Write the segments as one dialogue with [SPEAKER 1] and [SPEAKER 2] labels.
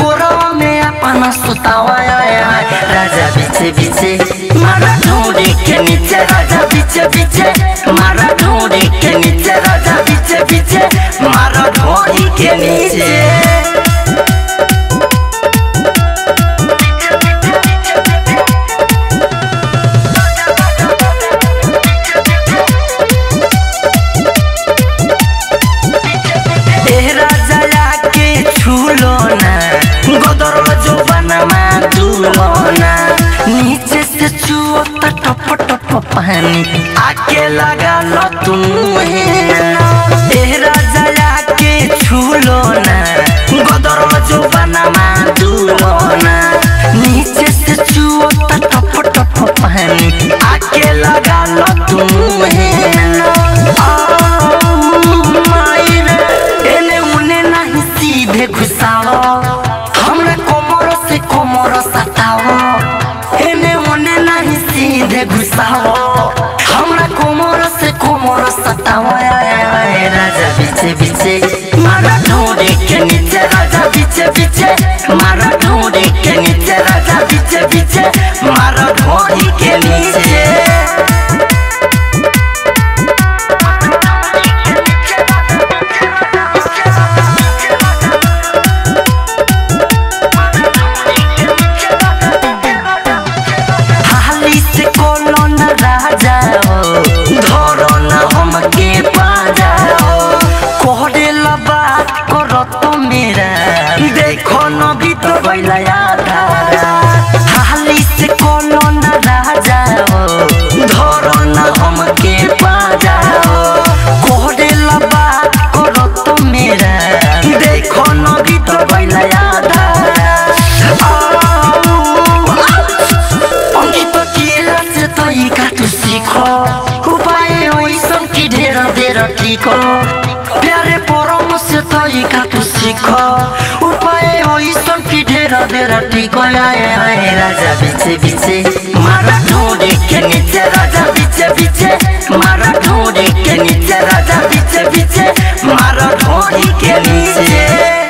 [SPEAKER 1] कोरवा में अपन सुतावा आया है राजा पीछे पीछे मारा ढूंढी के नीचे राजा पीछे पीछे मारा ढूंढी के नीचे राजा पीछे पीछे मारा ढूंढी के नीचे ए राजा के छूलो ना गोदर जो बनमा दूलो ना नीचे से छुओ तो टप टप पानी आके लगा लो तुम ए राजा के छूलो ना गोदर जो बनमा दूलो ना नीचे से छुओ तो टप टप पानी आके लगा लो तुम एने उने नहीं सीधे घुसाओ हमरा कोमर से कोमर सताओ एने उने नहीं सीधे घुसाओ हमरा कोमर से कोमर सताओ आय, आय, आय, राजा पीछे पीछे मारा ढूंढे के नीचे राजा पीछे पीछे मारा ढूंढे के नीचे राजा पीछे पीछे मारा ढूंढी के नीचे हाली से कोनो न राजा हो धरो न हमके पाजा हो कोहरे ला बात करो तो मेरा देखो न भी तो बैला आधा हाली से कोनो न राजा हो धरो न हमके पाजा हो कोहरे ला बात करो तो मेरा देखो न भी तो बैला आधा অঙ্কিত কি আছে তই কাটু শিখ উপায় ওইসব কি ঢের ঢের ঠিক প্যারে পরম সে তই কাটু শিখ উপায় ওইসব কি ঢের ঢের ঠিক আয় আয় রাজা বিছে বিছে মারা ঢোঁড়ে কে নিচে রাজা বিছে বিছে মারা ঢোঁড়ে কে নিচে রাজা বিছে বিছে মারা ঢোঁড়ি কে নিচে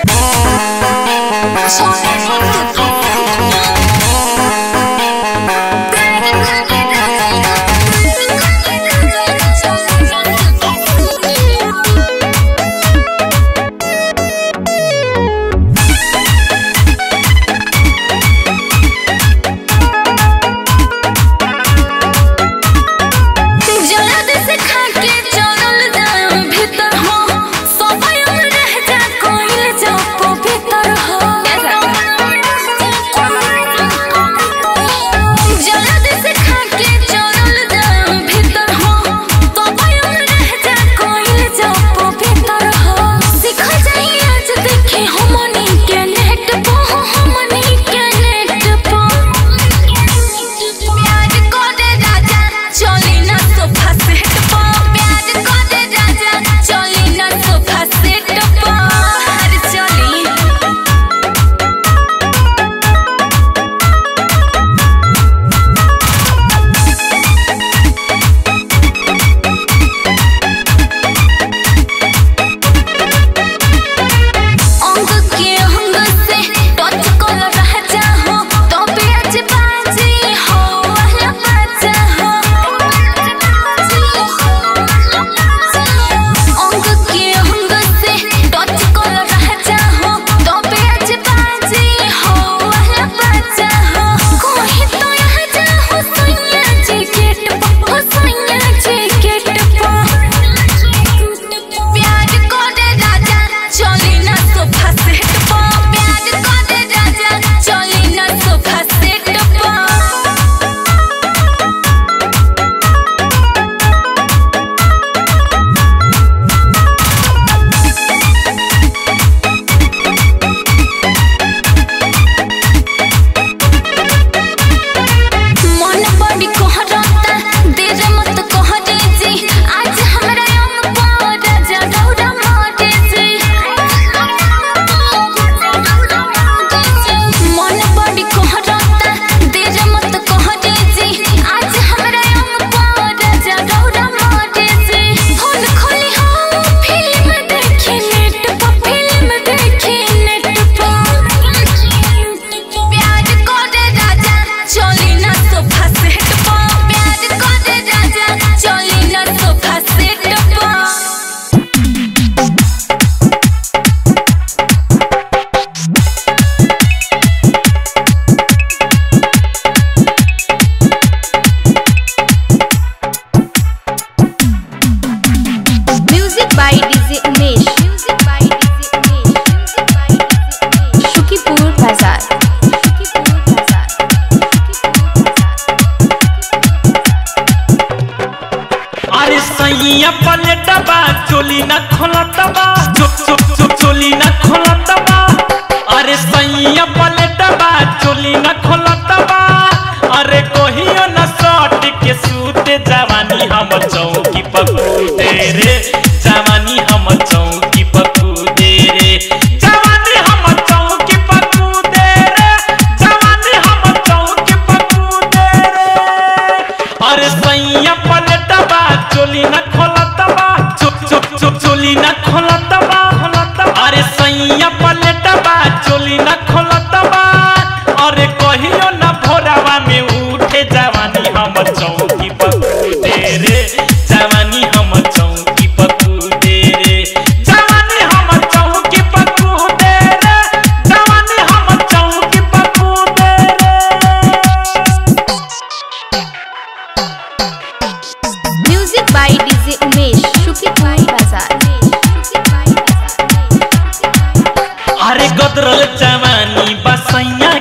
[SPEAKER 2] जल्द से खाके चलल जाम भीतर हो समय रह जा कोइल जाओ भीतर हो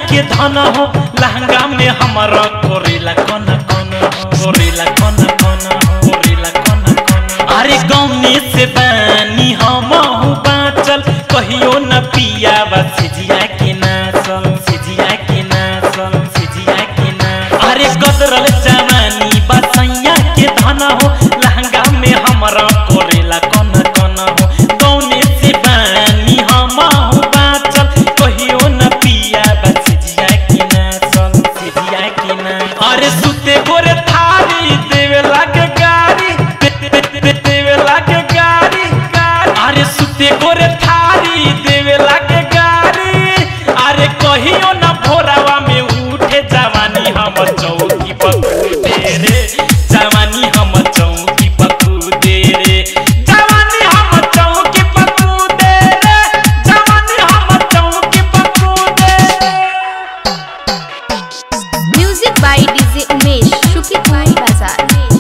[SPEAKER 3] के धन हो लहंगा में हमारा कोरेला कन कन हो कोरेला कन कन हो कोरेला कन कन अरे गौने से बानी हम बाँचल कहियो न पिया बा सिजिया के नाचल सिजिया के नाचल सिजिया के नाचल अरे गदरल जवानी बसैया के धन हो लहंगा में हमारा कोरेला कन कन हो गौने से बानी हम बाँचल कहियो न पिया बा सिजिया के नाचल सिजिया के नाचल अरे सुते गोरे थारी देवे लागे गारी दे- दे- दे- देवे लागे गारी गारी अरे सुते गोरे थारी देवे लागे गारी अरे कहियो न भोरावा में उठे जवानी हम चौकी पकूदे रे जवानी हम चौकी पकूदे रे जवानी हम चौकी पकूदे रे जवानी हम चौकी पकूदे
[SPEAKER 2] म्यूजिक बाय डीजे उमेश शुक्रिया भाई बाजार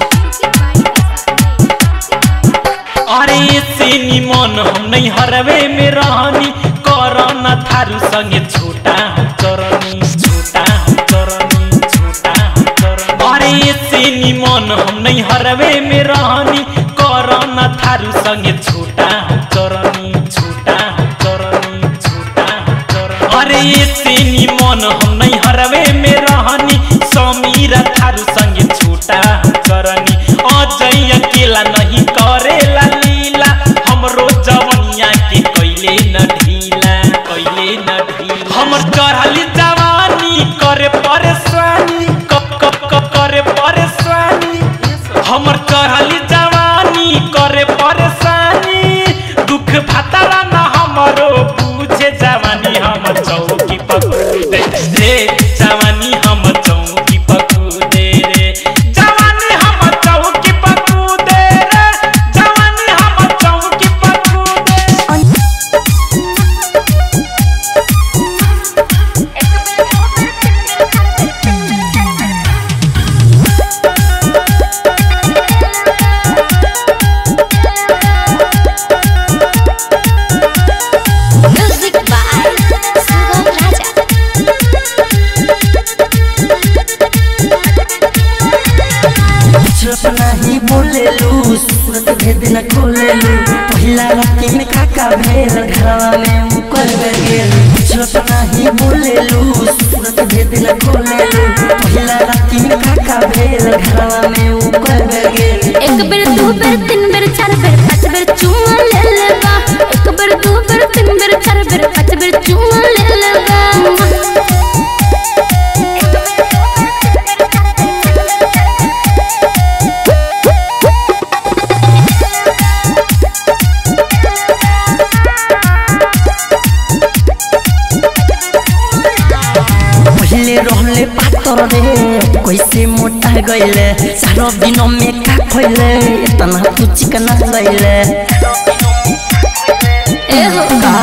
[SPEAKER 3] अरे से निमन हम नहीं हरवे में रहनी करना थारू संगे छोटा हम चरनी छोटा हम चरनी छोटा हम चरनी अरे से निमन हम नहीं हरवे में रहनी करना थारू संगे छोटा हम चरनी छोटा हम चरनी छोटा हम चरनी अरे से निमन हम नहीं हरवे में रहनी समीरा थारू संगे छोटा हम चरनी अजय अकेला नहीं करेला लीला हमरो जवनिया के कैले न ढीला कैले न ढीला हमर चढ़ली जवानी करे परेशानी कप कप कप करे परेशानी हमर चढ़ली जवानी करे परेशानी दुख भतरा न हमरो पूछे जवानी हम चौकी पकूदे रे जवानी हम चौकी पकूदे रे जवानी हम चौकी पकूदे रे जवानी हम चौकी पकूदे
[SPEAKER 2] म्यूजिक बाय सुगम राजा
[SPEAKER 1] चुप नहीं बोलेलू सूरत भेद न खोलेलू पहिला राती में काका भेल घरवा में मुकर गेल चुप नहीं बोलेलू सूरत भेद न खोलेलू पहिला राती में काका भेल घरवा में मुकर गेल
[SPEAKER 2] एक बेर दू बेर तीन बेर चार बेर पाँच बेर चुमा ले लेबा एक बेर दू बेर तीन बेर चार बेर पाँच बेर चुमा ले लेबा
[SPEAKER 1] पहले रहले पातर रे कैसे मोटा गइले चारो दिन में का खइले इतना तू चिकना गइले
[SPEAKER 2] ए हो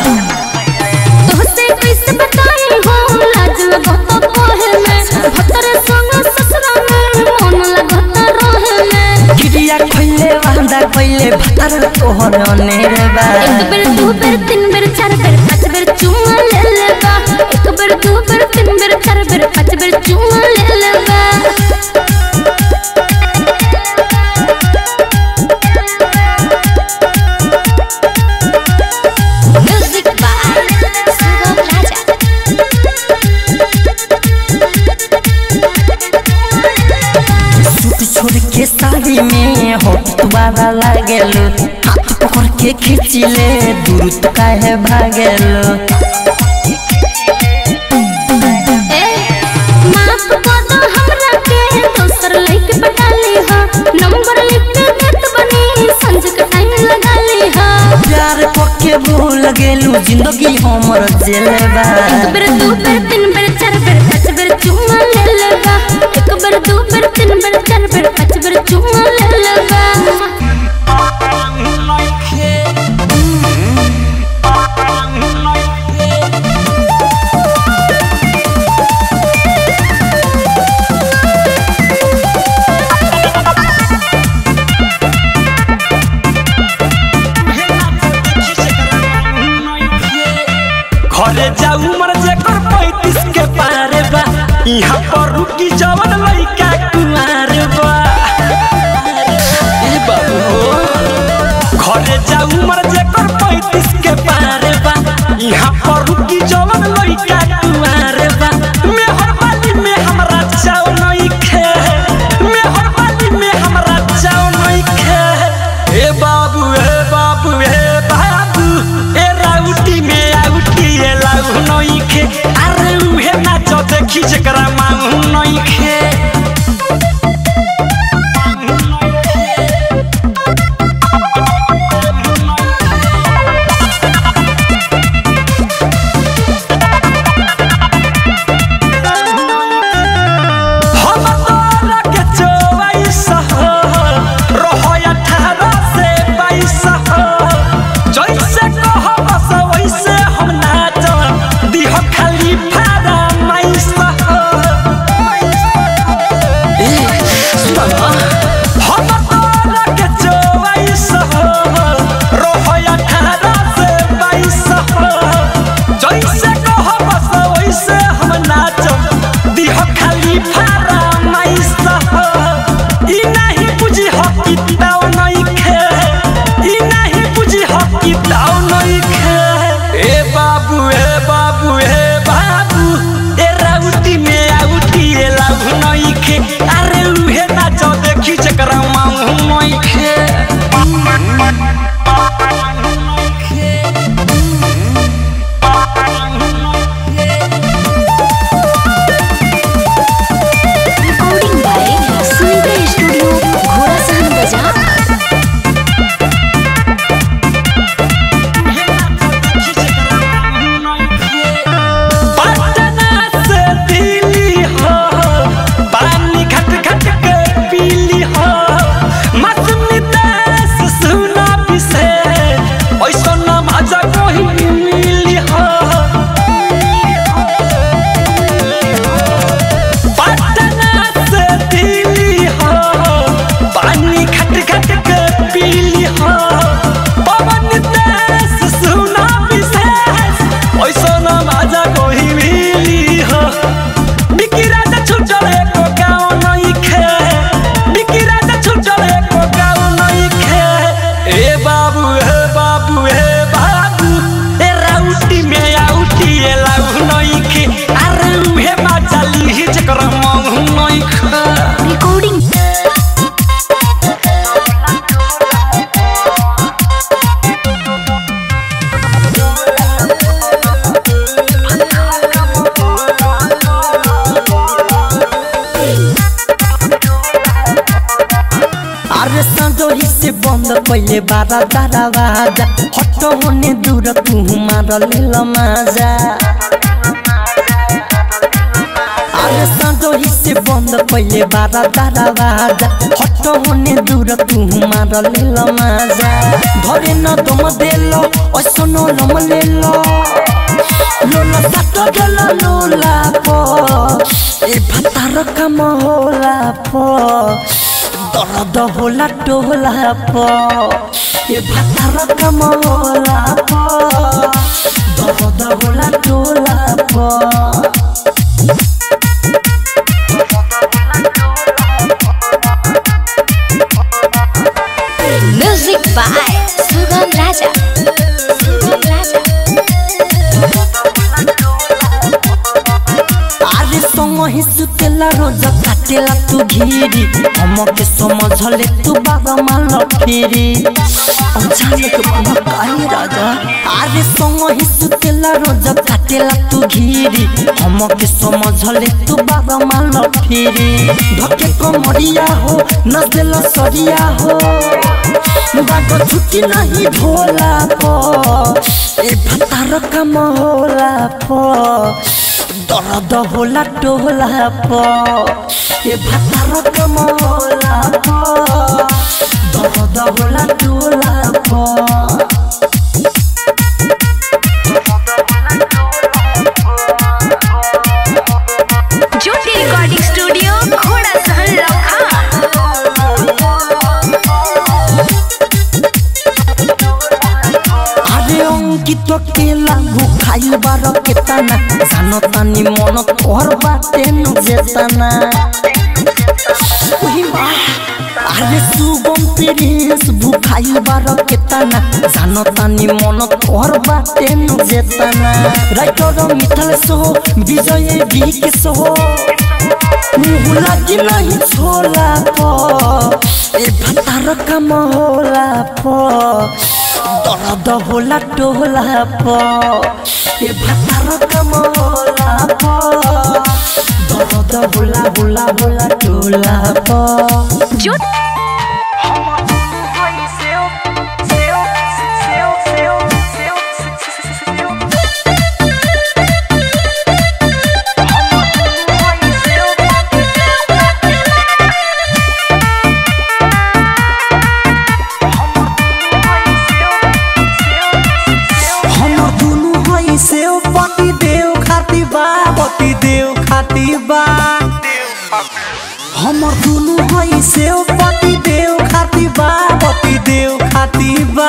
[SPEAKER 2] तोहसे कैसे बताई हो लाज लगत कोहे में भतरे संग ससुरा में मन लगत रहे में
[SPEAKER 1] गिरिया खइले वांदा गइले भतर तोहर अनेर बा
[SPEAKER 2] एक बेर दू बेर तीन बेर चार बेर पाँच बेर चुमा ले लेबा एक बेर दू बेर तीन बेर चार बेर पाँच बेर चुमा ले लेबा music by Sugam Raja
[SPEAKER 1] suit छोड़ के साड़ी में होठ तुम्हारा लागेलो हाथ पकड़ के खींचिले दूर तो काहे भागेलो
[SPEAKER 2] ए माफ कर दो हमरा के दोसर लइके पटा ली हा नंबर लिख के देत बनी संज के टाइम लगा ली हा
[SPEAKER 1] प्यार पक्के भूल गेलू जिंदगी हमर जेलबा
[SPEAKER 2] एक बेर दू बेर तीन बेर चार बेर पाँच बेर चुमा ले लेबा एक बेर दू बेर तीन बेर चार बेर पाँच बेर चुमा ले लेबा
[SPEAKER 3] घरे जाऊ मर जेकर पैत
[SPEAKER 4] देखी जकरा मांगू नइखे हम तोरा के चौबीस हो, रहो अठारह से बाईस हो। जैसे कहब से वैसे हम नाचब, दिह खाली फरमाइश हो। हम तोरा के चौबीस हो, रहो अठारह से बाईस हो। जैसे कहब से वैसे हम नाचब, दिह खाली फरमाइश हो। ई नहीं बुझी हो कि ताव नइखे, ई नहीं बुझी हो कि ताव नइखे। ए बाबू ए बाबू ए बाबू ए राउटी में आउटी ए लाभु नइखे अरे उहे नाच देखी जकरा मांगू नइखे
[SPEAKER 2] रिकॉर्डिंग बाय सुनीता स्टूडियो घोड़ा सहन बाजार
[SPEAKER 4] पटना से दिल्ली हो पानी घट घट के पीली हो मौसमी देश सुना पिसे ऐसा ना मजा कोई मिली हो पटना से दिल्ली हो पानी घट घट के पीली हो पवन देश सुना विशेष ऐसा ना मजा कोई मिली हो बिकी राजा छुटल एको गाँव नइखे बिकी राजा छुटल एको गाँव नइखे ए बाबू ए बाबू ए बाबू ए राउटी में आउटी ए लाउ नइखे अरे उहे मजा लिही जकर मंग नइखे
[SPEAKER 2] रिकॉर्डिंग
[SPEAKER 1] अरे संजोही से बंद पहले बारा दरवाजा हट होने दूर तू मार ले मजा अरे संजोही से बंद पहले बारा दरवाजा हट होने दूर तू मार ले मजा धरे न दम देलो ऐसो न लम लेलो लोला साट गेलो लोला पो ए भातार काम होला पो दर्द होला टोला प ए भातार काम होला प दर्द होला टोला प
[SPEAKER 2] म्यूजिक बाय सुगम राजा सुगम राजा
[SPEAKER 1] आरे संग सुतेला रोज काटेला तू घिरी हमके समझले तू बाबा माल फेरी अचानक मन काहे राजा आरे संग सुतेला रोज काटेला तू घिरी हमके समझले तू बाबा माल फेरी धके कमरिया हो नजला सरिया हो बागो छुट्टी नहीं भोला पो ए भतार काम होला पो दर्द होला टोला प ए भातार काम होला प दर्द होला टोला प
[SPEAKER 2] ज्योति रिकॉर्डिंग स्टूडियो घोड़ा सहन लखा
[SPEAKER 1] अरे अंकित केला भूखाइल बार केतना जानो तानी मन तोहर बाटे नु जेतना ओही माँ अरे सुगम प्रिंस भूखाइल बार केतना जानो तानी मन तोहर बाटे नु जेतना राइटर मिथल सो विजय बीक सो मुँह लागी नहीं छोला पो ए भतार काम होला पो दर्द होला टोला प ए भातार काम होला प होला टोला पर
[SPEAKER 2] जो
[SPEAKER 4] हमर दुनु हई से पति देव खाती बा पति देव खाती बा हमर दुनु हई से पति देव खाती बा पति देव खाती बा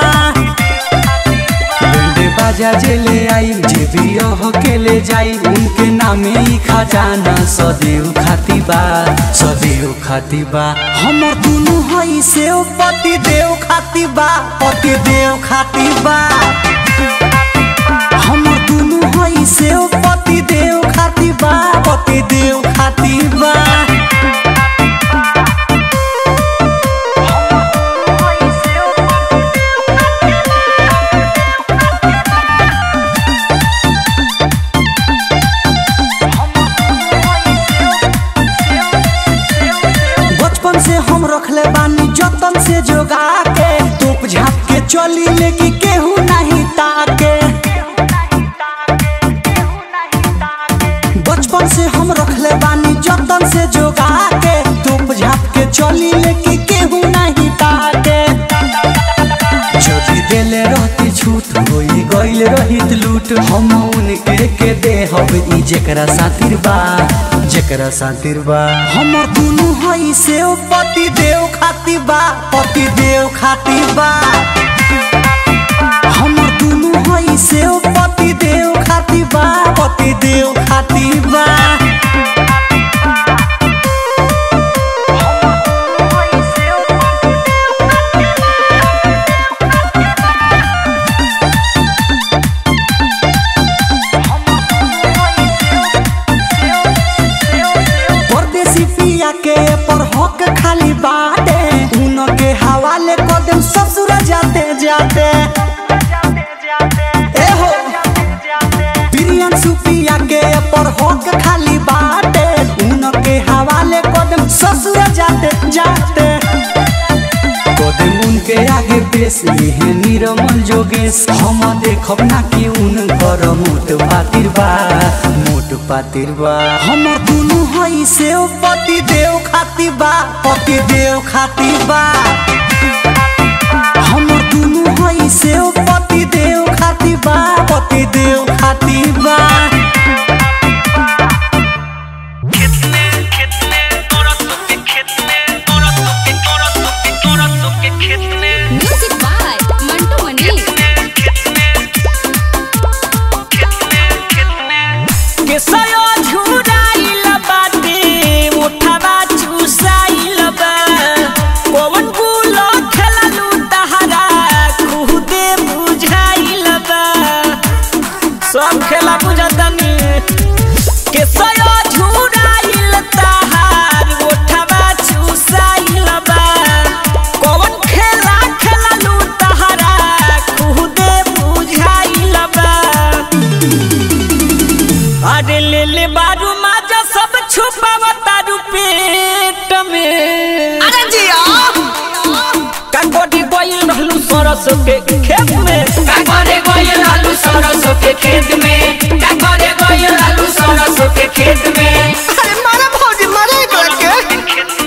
[SPEAKER 4] बेंडे बाजा जेले आई जे भी यह के ले जाई उनके नामे ही खजाना सदैव खाती बा सदैव खाती बा हमर दुनु हई से पति देव खाती बा पति देव खाती बा हमर दुनु हई से पति देव खाती बा पति देव खाती बा बचपन से हम रखले बानी जतन से जोगा के तोप झाप के चली लेके केहू नहीं ताके बचपन से हम रखले बानी जतन से जोगा के तोप झाप के चली लेके केहू नहीं ताके जदि देले रहती छूट होई गइल रहित लूट हम उनके के दे हब ई जेकरा सातिर बा जेकरा सातिर बा हमर दुनु हई से पति देव खाती बा पति देव खाती बा हमर दुनु हई से पति देव खाती बा पति देव खाती बा परदेसी पिया के पर हक खाली बाटे उनके हवाले कदम ससुर जाते जाते ए हो प्रियन सुपिया के पर हक खाली बाटे उनके हवाले कदम ससुर जाते जाते कदम उनके आगे पेश लिहे निरमल जोगेश हम देखब ना कि उनकर मोट पातिर बा मोट पातिर बा हमर दुनु हई से पति देव खाती बा पति देव खाती बा हमर दुनु हई से पति देव खाती बा पति देव खाती बा
[SPEAKER 2] म्यूजिक बाय मंटू मनी
[SPEAKER 4] केसयो झुराइल बाटे उठावा चुसाइल बा कौन गुलो खेललू तहरा खुदे बुझाइल बा सब खेला बुझतनी केसयो झुराइल तहार उठावा चुसाइल बा कौन खेला खेललू तहरा खुदे बुझाइल बा अरे ले ले बारू माजा सब छुपावा तारू पेट में अरे जिया काकोटी गोइल रहलू सरस के खेत में
[SPEAKER 5] काकोरे गोयल आलू सरसों के खेत में काकोरे गोयल आलू सरसों के खेत में
[SPEAKER 4] अरे मारा भौजी मारा एक लड़के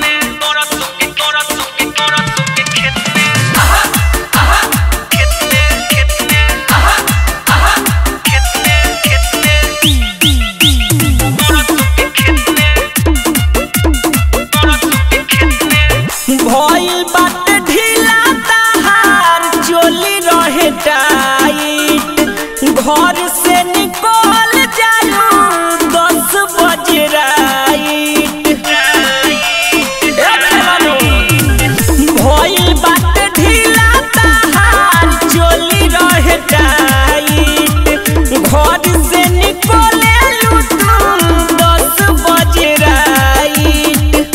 [SPEAKER 4] भइल बात ढीला तहार चोली रहे टाइट घर से निकल जालू दस बजे राइट ए मेहरानू, भइल बात ढीला तहार चोली रहे टाइट घर से निकले दस बजे राइट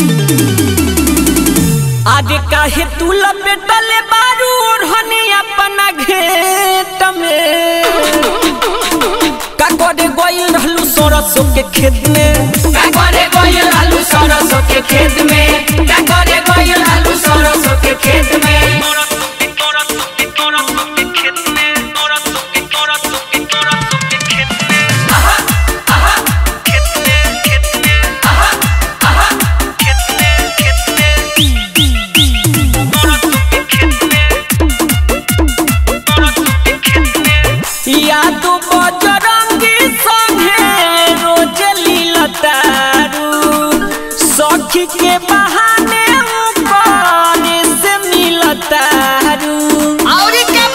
[SPEAKER 4] आगे काहे तू लपेटले बारू ओढ़नी अपना घेट में का करे गइल रहलू सरसों के खेत में
[SPEAKER 5] काकोरे गोयल आलू सरसों के खेत में का करे गइल लालू सरसों के खेत में
[SPEAKER 4] यादो बजरंगी संगे रोज लीलतारू सखी के बहाने ऊपर से मिलतारू और के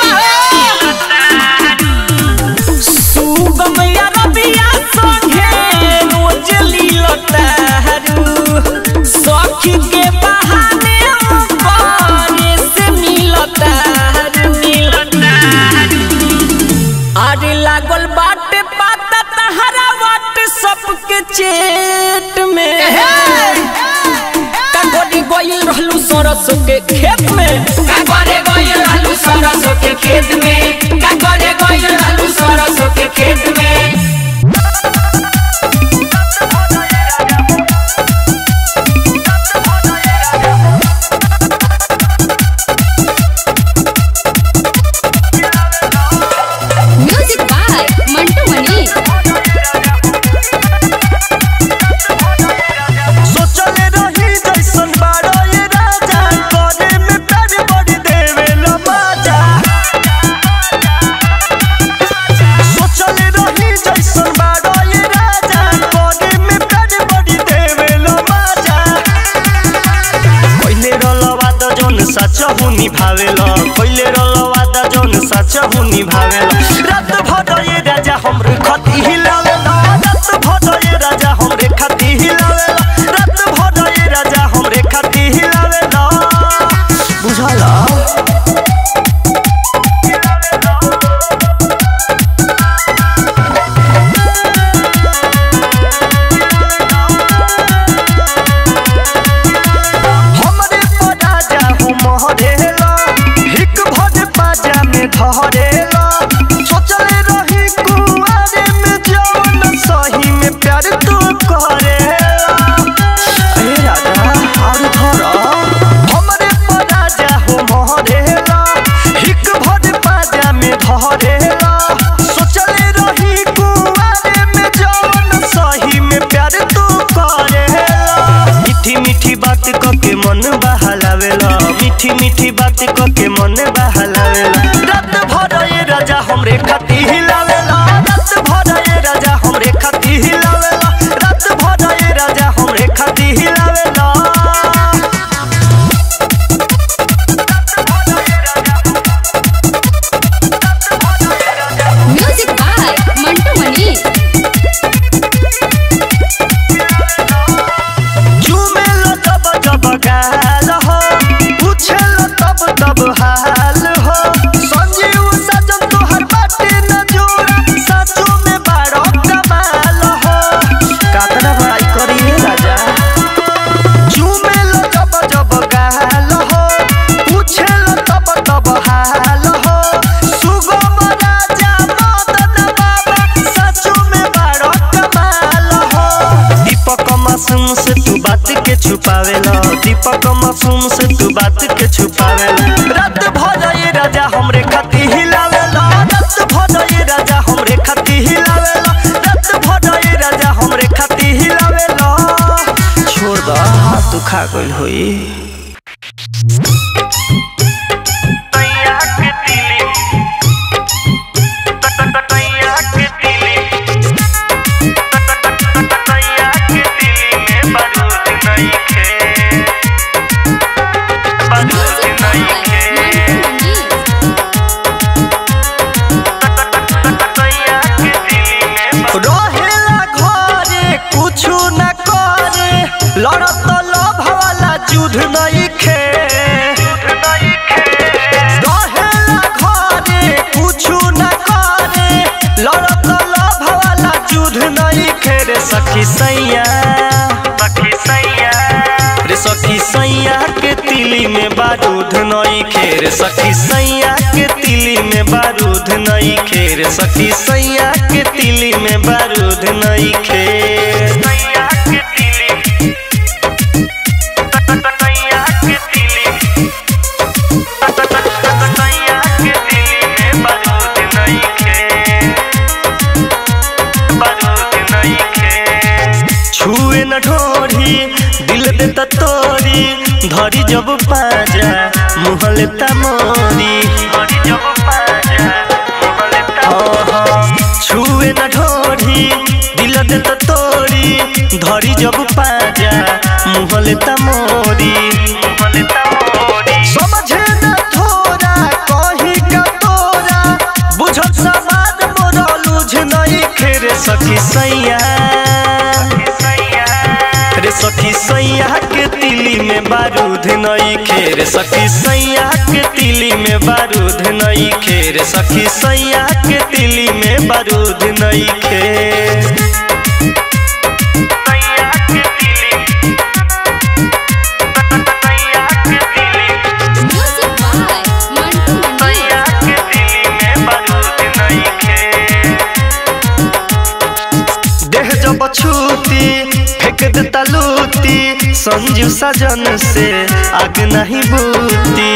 [SPEAKER 4] सुगम या रबिया संगे रोज लीलतारू सखी के बहाने ऊपर से मिलतारू मिलतारू अरे लागल बाटे पाता तहरा वाट सबके चेट में कागोरी गोइल रहलू सरसों के खेत में
[SPEAKER 5] का करे गइल लालू सरसों के खेत में का करे गइल लालू सरसों के खेत में
[SPEAKER 2] म्यूजिक बाय मंटू मनी
[SPEAKER 1] सोचले रही जैसन बारो ये राजा करे में प्यार बड़ी देवेला बाजा सोचले रही जैसन बारो ये राजा करे में प्यार बड़ी देवेला बाजा पहिले रलवा द जोन सच हुनी भावेला पहिले रलवा द जोन सच हुनी भावेला रात भर ये राजा हमरे खती हिलावेला रात भर ये राजा हमरे खती हिलावेला रात भर ये राजा हमरे खती हिलावेला बुझला हमरे पराजा हूँ महरेला हिक भर पाजा में धरेला सोचले रही कुआरे में जौन सही में प्यार तू करेला अरे राजा और धरा हमरे पराजा हूँ महरेला हिक भर पाजा में धरेला सोचले रही कुआरे में जौन सही में प्यार तू करेला मीठी मीठी बात क के मन बहलावेला मीठी मीठी बात क के मन बहलावेला रात भर ये राजा हमरे खती हिलावेला रात भर ये राजा हमरे खती हिलावेला रात भर ये राजा हमरे खती हिलावेला
[SPEAKER 2] म्यूजिक बाय मंटू मनी
[SPEAKER 1] झूमेला तब तब गाल हो पूछेला तब तब हाल हो संजीव सजन तोहर बाटे न जोड़ा साचो में बारो कमाल हो कातना बड़ाई करी राजा झूमेला जब जब गाल हो पूछेला तब तब हाल हो सुगम राजा मदन बाबा साचो में बारो कमाल हो दीपक मासूम से तू बात के छुपावेला दीपक मासूम से तू बात के छुपावेला रात भर ये राजा हमरे खती हिलावेला रात भर ये राजा हमरे खती हिलावेला रात भर ये राजा हमरे खती हिलावेला छोड़ द हाथ दुखा गइल होई
[SPEAKER 2] म्यूजिक बाय मंटू मनी
[SPEAKER 1] रहेला घरे कुछु न करे लड़त लोभ वाला युद्ध नहीं खे रहेला घरे कुछु न करे लड़त लोभ वाला युद्ध नहीं खे रे सखी सैया सखी सैया रे सखी सैया के तिली में बारूद नहीं खेर सखी सैया के तिली में बारूद नहीं खेर सखी सैया के तिली में बारूद नहीं खेर सैया के तिली छुए न ढोरी दिल देता तोरी धरी जब पाजा मुँह लेता मोरी हाँ, छुए न ढोरी दिल देता तोरी धरी जब पाजा मुँह लेता मोरी समझे न थोड़ा कहीं का तोरा बुझत समाज मोरा लुझ नहीं खेरे सखी सैया रे सखी सैया के तिली में बारूद नहीं खेरे सखी सैया के तिली में बारूद नहीं खेरे सखी सैया के तिली में बारूद नहीं खेर
[SPEAKER 2] म्यूजिक बाय मंटू मंडी
[SPEAKER 1] देह जब छूती फेंक देता लूती संजू सजन से आग नहीं बूती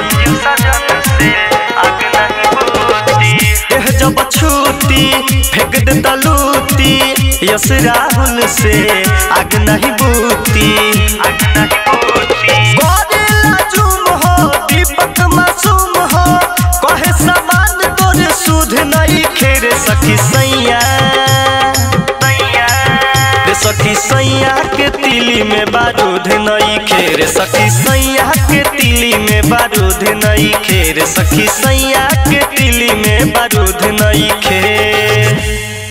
[SPEAKER 1] देह जब छूती फेंक देता लूती यस राहुल से आग नहीं बूती गोरिल्ला जुम हो दीपक मासूम हो कहे समान तोरे सुध नहीं खेरे सखी सैया रे सखी सैया के तिली में बारूद नहीं खेरे सखी सैया के तिली में बारूद नहीं खेरे सखी सैया के तिली में बारूद नहीं खेर